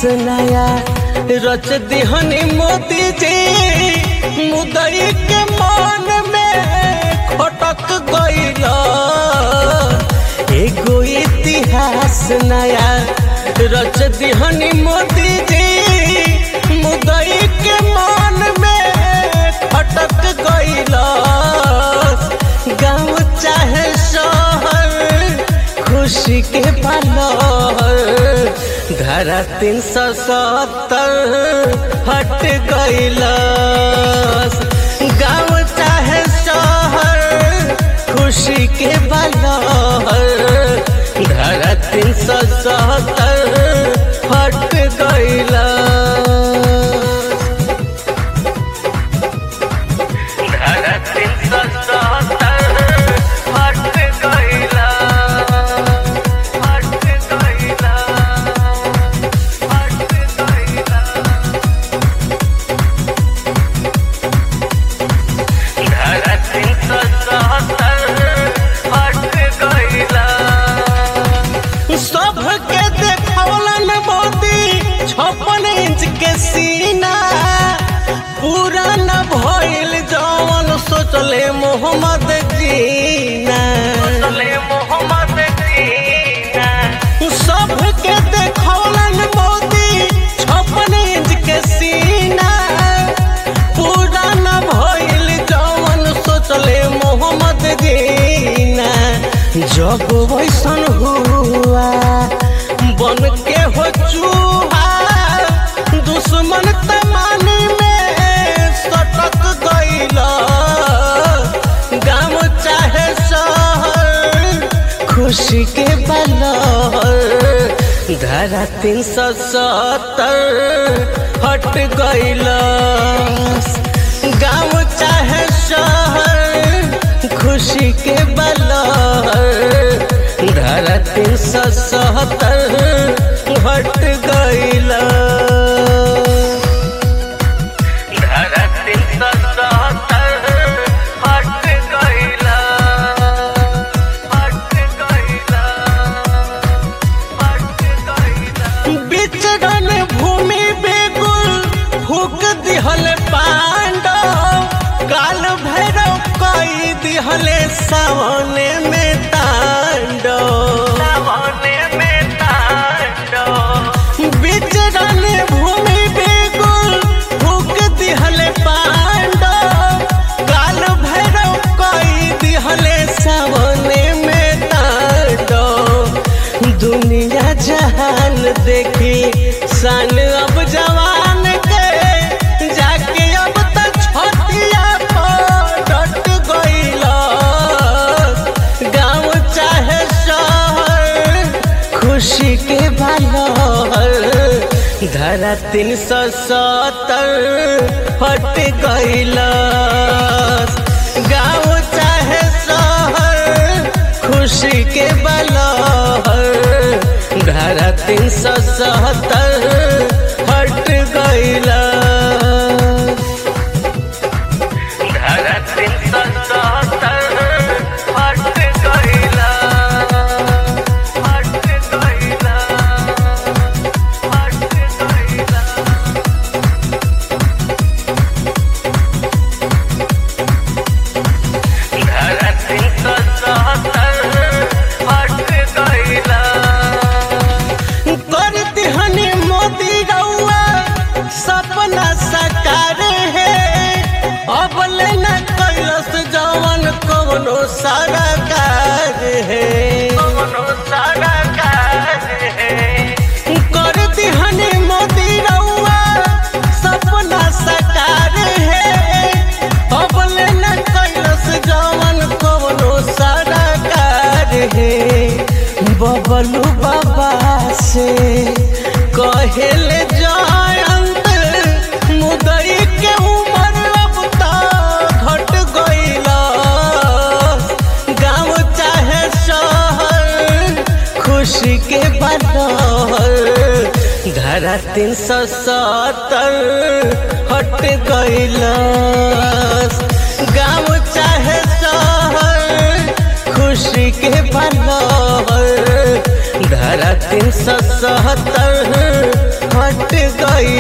नया रच दिहनी मोदी जी मुदई के मन में खटक गईल एगो इतिहास नया रच दिहनी मोदी जी मुदई के मन में खटक गईल गाँव चाहे शहर खुशी के पलहर धारा तीन सौ सत्तर हट गईल गाँव चाहे शहर खुशी के पलहर धारा तीन सौ सत्तर हट गईल धारा तीन सौ सत्तर हट गईल हट गईल हट गईल धारा तीन सौ सत्तर हट गईल सबके देखौलन मोदी छप्पन इंच के सीना पूरा न भइल जवन सोचले मोहम्मद जीना सोचले मोहम्मद जीना सबके देखौलन मोदी छप्पन इंच के सीना पूरा न भइल जवन सोचले मोहम्मद जीना जब वैसन हुआ बन के हो चूहा दुश्मन तमानी में सटक गईल गाँव चाहे शहर खुशी के बलहर धारा तीन सौ सत्तर हट गईल गाँव चाहे शहर खुशी के बलहर धारा तीन सौ सत्तर हट गईल धारा तीन सौ सत्तर हट गईल हट गईल हट गईल विचरण भूमि बेगुल फूक दिहल पांडव काल भैरव कई दिहले सावने में तांडव सावने में तांडव विचरण भूमि बेगुल फूक दिहले पांडव काल भैरव कई दिहले सावने में तांडव दुनिया जहान देखी सन अब जवान के जाके अब तक छोटिया डट गईल गाँव चाहे शहर खुशी के बलहर धारा तीन सौ सत्तर हट गईल गाँव चाहे शहर खुशी के बलहर धारा तीन सौ सत्तर हट गईल धारा तीन सौ सत्तर हट गईल हट गईल हट गईल धारा तीन सौ सत्तर हट गईल कर दिहनी मोदी रउआ सपना साकार है अब लेना कैलस जवन कवनो सरकार है कवनो सरकार है कर दिहनी मोदी रउआ सपना साकार है अब लेना कैलस जवन कवनो सरकार है बबलू बाबा से कहेल जयंत मुदई के उम्र अब तो घट गईल गाँव चाहे शहर खुशी के बदहर धारा तीन सौ सत्तर हट गईल गाँव चाहे शहर खुशी के बलहर धारा धारा तीन सौ सत्तर हट गई